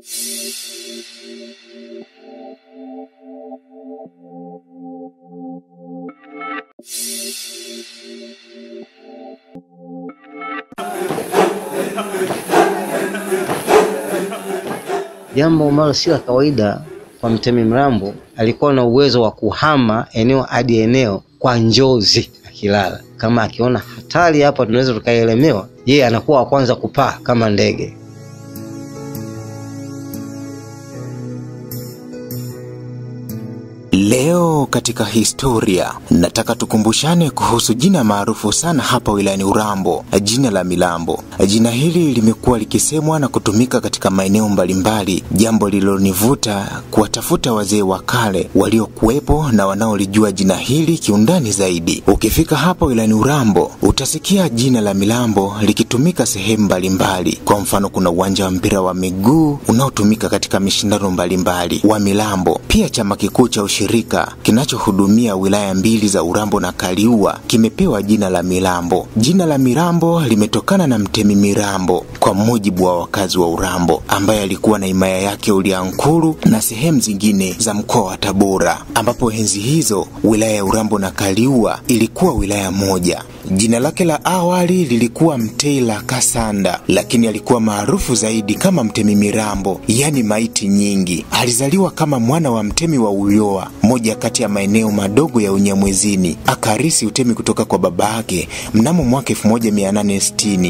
Jambo ambalo si la kawaida kwa Mtemi Mrambo, alikuwa na uwezo wa kuhama eneo hadi eneo kwa njozi akilala. Kama akiona hatari hapa tunaweza tukaelemewa, yeye anakuwa wa kwanza kupaa kama ndege. Leo katika historia nataka tukumbushane kuhusu jina maarufu sana hapa wilayani Urambo, jina la Milambo. Jina hili limekuwa likisemwa na kutumika katika maeneo mbalimbali, jambo lililonivuta kuwatafuta wazee wa kale waliokuwepo na wanaolijua jina hili kiundani zaidi. Ukifika hapa wilayani Urambo utasikia jina la Milambo likitumika sehemu mbalimbali. Kwa mfano, kuna uwanja wa mpira wa miguu unaotumika katika mishindano mbalimbali wa Milambo. Pia chama kikuu cha ushirika kinachohudumia wilaya mbili za Urambo na Kaliua kimepewa jina la Milambo. Jina la Mirambo limetokana na Mtemi Mirambo, kwa mujibu wa wakazi wa Urambo, ambaye alikuwa na himaya yake Uliankuru na sehemu zingine za mkoa wa Tabora, ambapo enzi hizo wilaya ya Urambo na Kaliua ilikuwa wilaya moja. Jina lake la awali lilikuwa Mteila Kasanda, lakini alikuwa maarufu zaidi kama Mtemi Mirambo, yani maiti nyingi. Alizaliwa kama mwana wa mtemi wa Uyoa, moja kati ya maeneo madogo ya Unyamwezini. Akarisi utemi kutoka kwa baba yake mnamo mwaka 1860.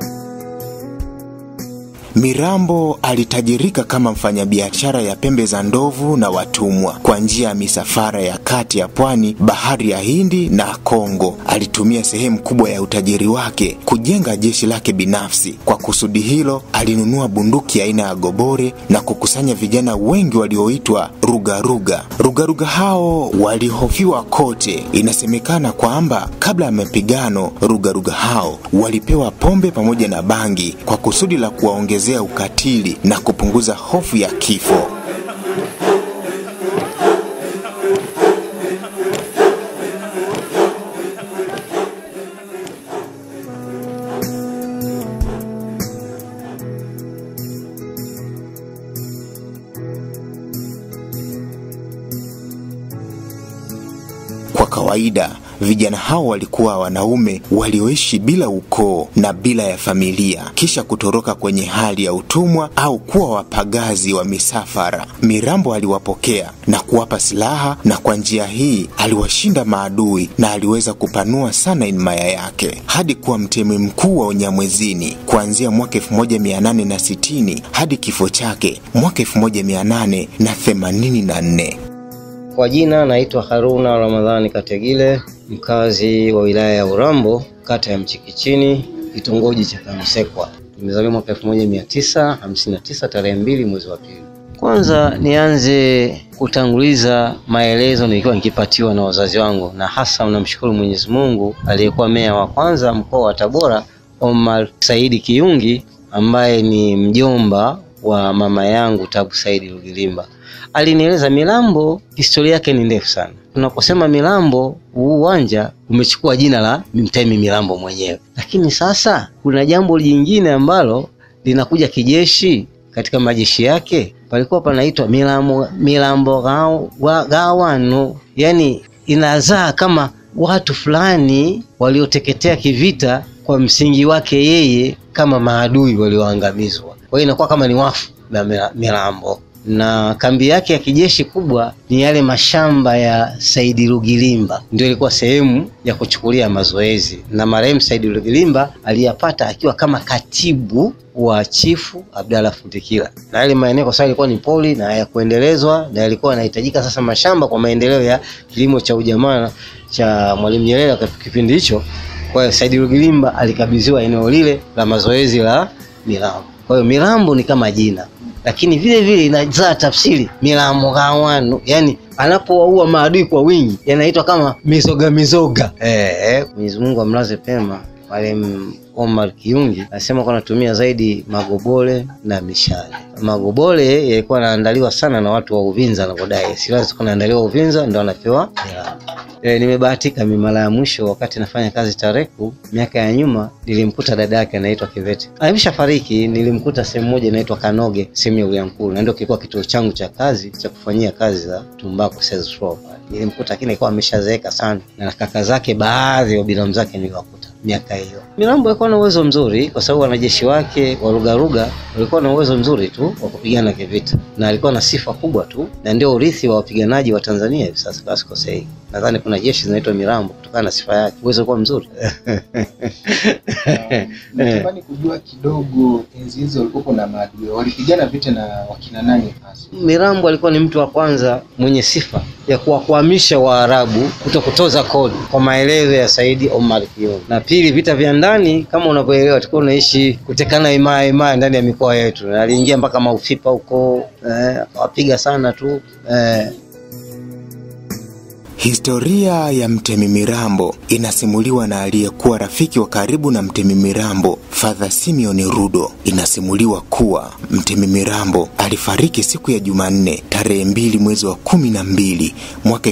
Mirambo alitajirika kama mfanyabiashara ya pembe za ndovu na watumwa kwa njia ya misafara ya kati ya pwani, bahari ya Hindi na Kongo. Alitumia sehemu kubwa ya utajiri wake kujenga jeshi lake binafsi. Kwa kusudi hilo, alinunua bunduki aina ya gobore na kukusanya vijana wengi walioitwa rugaruga. Rugaruga hao walihofiwa kote. Inasemekana kwamba kabla ya mapigano, rugaruga hao walipewa pombe pamoja na bangi kwa kusudi la kuwaongezea ukatili na kupunguza hofu ya kifo. Kwa kawaida vijana hao walikuwa wanaume walioishi bila ukoo na bila ya familia, kisha kutoroka kwenye hali ya utumwa au kuwa wapagazi wa misafara. Mirambo aliwapokea na kuwapa silaha, na kwa njia hii aliwashinda maadui na aliweza kupanua sana himaya yake hadi kuwa mtemi mkuu wa Unyamwezini kuanzia mwaka 1860 hadi kifo chake mwaka 1884. Kwa jina naitwa Haruna Ramadhani Kategile, mkazi wa wilaya ya Urambo, kata ya Mchikichini, kitongoji cha Kamsekwa. Nimezaliwa mwaka 1959 tarehe mbili mwezi wa pili. Kwanza nianze kutanguliza maelezo nilikuwa nikipatiwa na wazazi wangu, na hasa unamshukuru Mwenyezi Mungu aliyekuwa meya wa kwanza mkoa wa Tabora, Omar Saidi Kiyungi, ambaye ni mjomba wa mama yangu Tabu Saidi Lugilimba. Alinieleza Milambo, historia yake ni ndefu sana. Tunaposema Milambo, huu uwanja umechukua jina la Mtemi Milambo mwenyewe, lakini sasa kuna jambo jingine ambalo linakuja kijeshi katika majeshi yake. Palikuwa panaitwa Milambo, Milambo gao, wa, gawano, yani inazaa kama watu fulani walioteketea kivita kwa msingi wake yeye, kama maadui walioangamizwa. Kwa hiyo inakuwa kama ni wafu na Milambo na kambi yake ya kijeshi kubwa ni yale mashamba ya Saidi Lugilimba, ndio ilikuwa sehemu ya kuchukulia mazoezi, na marehemu Saidi Lugilimba aliyapata akiwa kama katibu wa chifu Abdalla Futikila, na yale maeneo kwa sababu ilikuwa ni poli na hayakuendelezwa na yalikuwa yanahitajika sasa mashamba kwa maendeleo ya kilimo cha ujamaa cha Mwalimu Nyerere kwa kipindi hicho. Kwa hiyo Saidi Lugilimba alikabidhiwa eneo lile la mazoezi la Milambo. Kwa hiyo Milambo ni kama jina lakini vile vile inazaa tafsiri Milambo gawano, yani anapowaua maadui kwa wingi yanaitwa kama mizoga mizoga. Eh, Mwenyezi Mungu amlaze pema marehemu Omar Kiyungi anasema kwa anatumia zaidi magobole na mishale. Magobole yalikuwa yanaandaliwa sana na watu wa Uvinza, anavyodai silaha zilikuwa zinaandaliwa Uvinza, ndio anapewa Milambo. E, nimebahatika mimi mara ya mwisho wakati nafanya kazi Tareku miaka ya nyuma, nilimkuta dada yake anaitwa Kivete. Ameshafariki, nilimkuta sehemu moja inaitwa Kanoge, sehemu ya Uliankuru, na ndio kilikuwa kituo changu cha kazi cha kufanyia kazi za tumbaku sales floor pale. Nilimkuta lakini alikuwa ameshazeeka sana, na kaka zake baadhi wa binamu zake niliwakuta miaka hiyo. Mirambo alikuwa na uwezo mzuri, kwa sababu wanajeshi wake wa Rugaruga walikuwa na uwezo mzuri tu wa kupigana kivita, na alikuwa na sifa kubwa tu, na ndio urithi wa wapiganaji wa Tanzania hivi sasa, kama sikosei. Nadhani kuna jeshi zinaitwa Mirambo kutokana na sifa yake, uwezo ulikuwa mzuri. Natamani kujua kidogo, enzi hizo walikuwa na maadui, walipigana vita na wakina nani hasa? Mirambo alikuwa ni mtu wa kwanza mwenye sifa ya kuwakwamisha Waarabu kuto kutoza kodi kwa maelezo ya Saidi Omar Kiyongo. Na pili, vita vya ndani kama unavyoelewa, tulikuwa unaishi kutekana imaya imaya ndani ya mikoa yetu, na aliingia mpaka Maufipa huko eh, akawapiga sana tu eh, Historia ya Mtemi Mirambo inasimuliwa na aliyekuwa rafiki wa karibu na Mtemi Mirambo, Father Simeon Rudo. Inasimuliwa kuwa Mtemi Mirambo alifariki siku ya Jumanne tarehe mbili mwezi wa kumi na mbili mwaka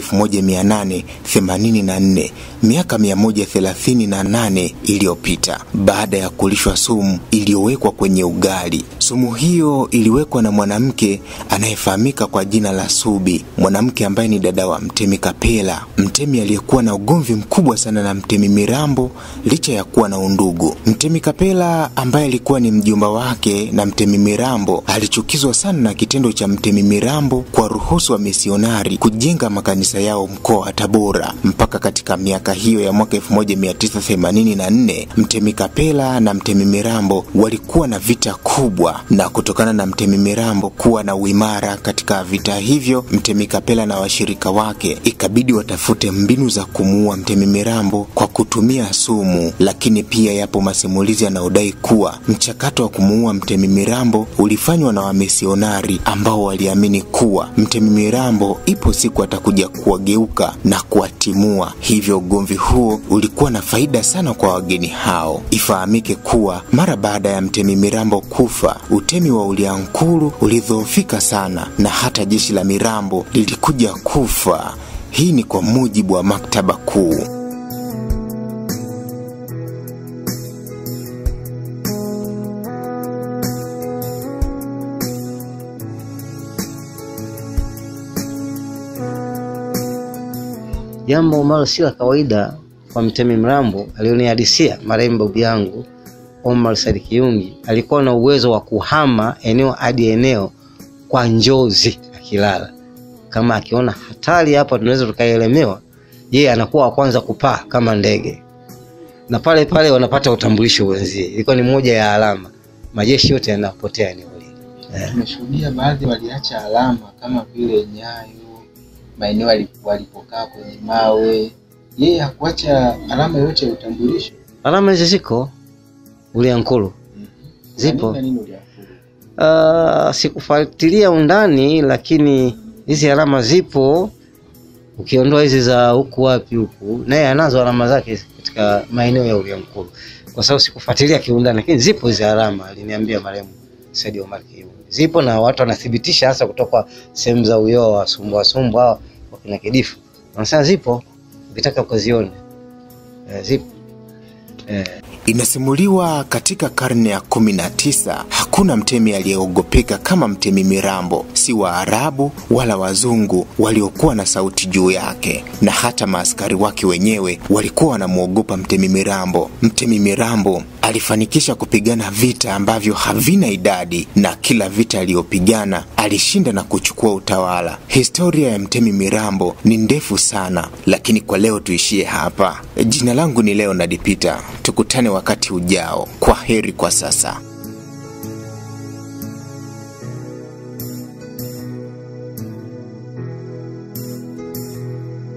1884 miaka 138 iliyopita baada ya kulishwa sumu iliyowekwa kwenye ugali. Sumu hiyo iliwekwa na mwanamke anayefahamika kwa jina la Subi, mwanamke ambaye ni dada wa Mtemi Kapela, mtemi aliyekuwa na ugomvi mkubwa sana na Mtemi Mirambo licha ya kuwa na undugu. Mtemi Kapela ambaye alikuwa ni mjomba wake na Mtemi Mirambo alichukizwa sana na kitendo cha Mtemi Mirambo kwa ruhusu wa misionari kujenga makanisa yao mkoa wa Tabora. Mpaka katika miaka hiyo ya mwaka 1984 Mtemi Kapela na Mtemi Mirambo walikuwa na vita kubwa, na kutokana na Mtemi Mirambo kuwa na uimara katika vita hivyo, Mtemi Kapela na washirika wake ikabidi watafute mbinu za kumuua Mtemi Mirambo kwa kutumia sumu. Lakini pia yapo masimulizi yanayodai kuwa mchakato wa kumuua Mtemi Mirambo ulifanywa na wamisionari ambao waliamini kuwa Mtemi Mirambo ipo siku atakuja kuwageuka na kuwatimua. Hivyo ugomvi huo ulikuwa na faida sana kwa wageni hao. Ifahamike kuwa mara baada ya Mtemi Mirambo kufa, utemi wa Uliankuru ulidhoofika sana na hata jeshi la Mirambo lilikuja kufa. Hii ni kwa mujibu wa maktaba kuu. jambo ambalo si la kawaida kwa Mtemi Mirambo alionihadisia marehemu babu yangu Omar Said Kiyungi. Alikuwa na uwezo wa kuhama eneo hadi eneo kwa njozi akilala. Kama akiona hatari hapa tunaweza tukaelemewa, yeye anakuwa wa kwanza kupaa kama ndege, na pale pale wanapata utambulisho wenzie. Ilikuwa ni moja ya alama, majeshi yote yanapotea eneo lile. Tumeshuhudia baadhi waliacha alama kama vile nyayo, maeneo wali- walipokaa kwenye mawe. Yeye hakuacha alama yoyote ya utambulisho. Alama hizi ziko Uliankuru. Zipo. Na nini na nini uliafuru? Uh, sikufuatilia undani, lakini hizi alama zipo, ukiondoa hizi za huku wapi huku, naye anazo alama zake katika maeneo ya Uliankuru, kwa sababu sikufuatilia kiundani, lakini zipo hizi alama, aliniambia marehemu Said Omar Kiyungi. Zipo na watu wanathibitisha, hasa kutoka sehemu za Uyoa, Sumbwa Sumbwa, hawa wakina Kidifu wanasema zipo, ukitaka ukazione eh, zipo eh. Inasimuliwa katika karne ya kumi na tisa hakuna mtemi aliyeogopeka kama Mtemi Mirambo, si Waarabu wala wazungu waliokuwa na sauti juu yake, na hata maaskari wake wenyewe walikuwa wanamwogopa Mtemi Mirambo. Mtemi Mirambo alifanikisha kupigana vita ambavyo havina idadi, na kila vita aliyopigana alishinda na kuchukua utawala. Historia ya Mtemi Mirambo ni ndefu sana, lakini kwa leo tuishie hapa. Jina langu ni Leonard Peter, tukutane wakati ujao. Kwa heri kwa sasa.